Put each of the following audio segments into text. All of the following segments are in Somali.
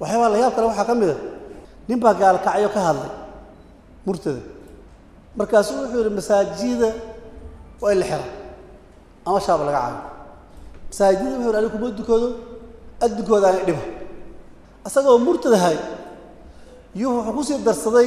waxyaabaa la yaab kale waxaa ka mid a nin baa gaalkacyo ka hadlay murtada markaasuu wuxuu yidhi masaajida waa in la xira ama shaaba laga caayo masaajida wuxuu yidhi aniga kuma dukado addunkooda aanay dhiba isagoo murtadahay iyuu wuxuu kusii darsaday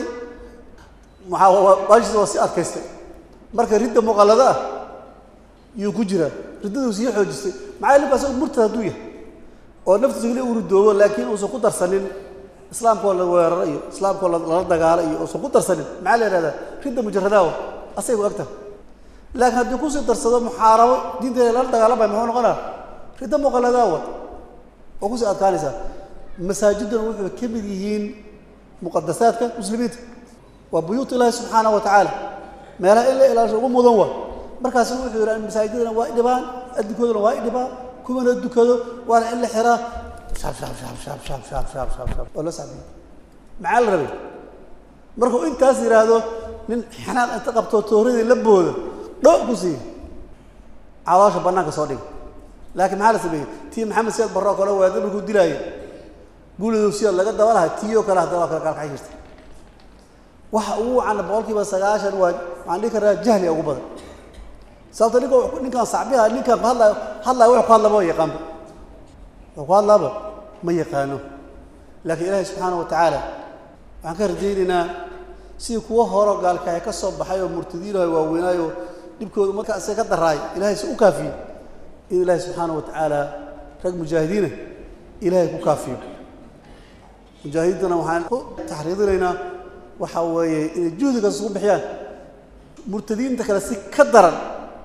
mawaashiisa waa sii adkaystay marka ridda muqallado ah yuu ku jiraa riddaduu sii xoojistay maxaa linka asagoo murtada hadduu yahay oo naftiisa keli uu ridoobo laakiin uusan ku darsanin islaamkoo la weeraro iyo islaamkoo lala dagaalo iyo uusan ku darsanin maxaa la yihahdaa ridda mujaradaawa asay ku egtaha laakiin haddii kusii darsado muxaarabo diinteeda lala dagaalamaya muxuu noqonaa ridda muqalladaawa oo kusii adkaanaysaa masaajiduna wuxuu ka mid yihiin muqadasaadka muslimiinta waa buyuut ilaahi subxaana wa tacaala meelaha in la ilaasho ugu mudan waa markaasu wuxuu yidhi masaajidana waa i dhibaan adinkooduna waa i dhibaan kuwana dukado waana in la xiraa shaab shaab shaab shaab shaab shaab shaab shaab shaab waa loo sacbiya maxaa la rabay markuu intaas yidhaahdo nin xanaaq inta qabtoo tooradii la booda dho ku siiya caloosha bannaanka soo dhiga laakiin maxaa la sameeyey tii maxamed siyaad barro oo kale waada markuu dilaaya guulidow siyaad laga daba laha tii oo kale haddana waa kala gaalkacay jirta waxa ugu wacana boqolkiiba sagaashan waa waxaan dhihi karaa jahliga ugu badan sababto ninka ninkaan sacbiha ninkaan ku hadlaayo hadlaayo wuxuu ku hadlaba ma yaqaanba wuxuu ku hadlaaba ma yaqaano laakiin ilaahay subxaana wa tacaala waxaan ka rajaynaynaa sidii kuwo horo gaalkacay ka soo baxay oo murtadiinahay waaweynaayo dhibkooda marka isaga ka daraay ilahay si u kaafiyo in ilaahay subxaana wa tacaala rag mujaahidiina ilaahay ku kaafiyo mujaahidiintana waxaan ku taxriidinaynaa waxa weeye inay juhdigaas ugu bixiyaan murtadiinta kale si ka daran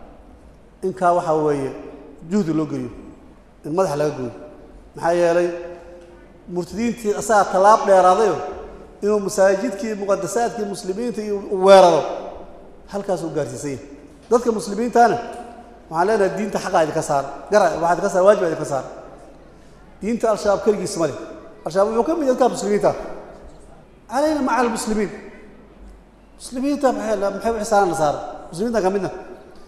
inkaa waxaa weeye juhdi loo geliyo in madaxa laga gooyo maxaa yeelay murtadiintii asagaa tallaab dheeraadayo inuu masaajidkii muqadasaadkii muslimiinta iyo weeraro halkaas uu gaarsiisan yahay dadka muslimiintana waxaan leenahay diinta xaqaa idinka saara gara waxaa idinka saara waajibaa idinka saara diinta al-shabaab keligiis ma leh al-shabaab wuxuu ka mid yahay dadka muslimiinta calayna maca almuslimiin muslimiinta maxay maxay u xisaanana saara muslimiintan ka midna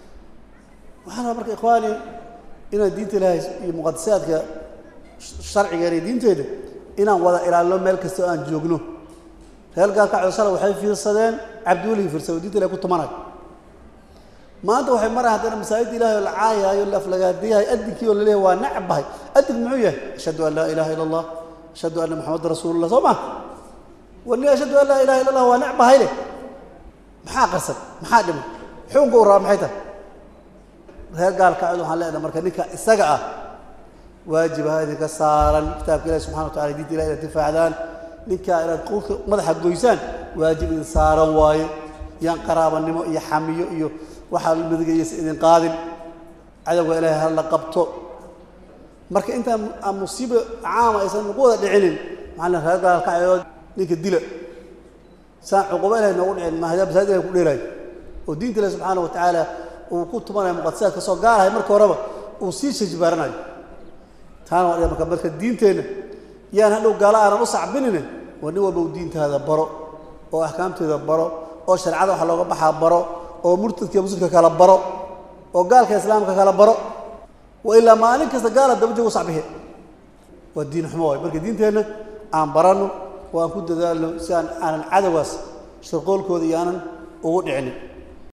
waxaan rabaa marka ikhwaani inaan diinta ilaahay iyo muqadasaadka sharcigeena iyo diinteeda inaan wada ilaalino meel kasta oo aan joogno reer gaalkacdo shala waxay fiirsadeen cabdiwelihi fiirsado diinta ilahay ku tumanayo maanta waxay marayan haddana masaajidda ilahay oo la caayaayo la aflagaadiyahay adinkii oo laleeyahay waa necbahay adink muxuu yahay ashhadu an laa ilaha illa allah ashhadu anna maxamada rasuulullah soo ma wani ashhadu an laa ilaha illa allah waa necbahay leh maxaa qarsan maxaa dhiman xukunka u rabaa maxay tahay reer gaalkacdo waxaan leenahay marka ninka isaga ah waajibaha idinka saaran kitaabka ilahi subxana wa tacala diinta ilahi inaad difaacdaan ninkaa inaad qulka madaxa goysaan waajib idin saaran waaye yaan qaraabanimo iyo xamiyo iyo waxaa midigayaysa idin qaadin cadowga ilaahay ha la qabto marka intaan aan musiibo caama aysan nagu wada dhicinin maxaa la reer gaalkacyood ninka dila saan cuquba ilahay noogu dhicin mahada masaajid ilahay ku dheelaayo oo diinta ilahi subxaana wa tacaala uu ku tumanayo muqadasaadka soo gaarahay marka horeba uu sii shajbaaranayo taana waa marka marka diinteenna yaan hadhow gaalo aanan u sacbinine waa nin walba u diintaada baro oo axkaamteeda baro oo shareecada waxa looga baxaa baro oo murtadka iyo muslimka kala baro oo gaalka islaamka kala baro wa ilaa maalin kasta gaala daba joogo sacbihe waa diin xumo waay marka diinteenna aan baranno oo aan ku dadaalno si aan aanan cadowgaas shirqoolkooda iyo aanan ugu dhicinin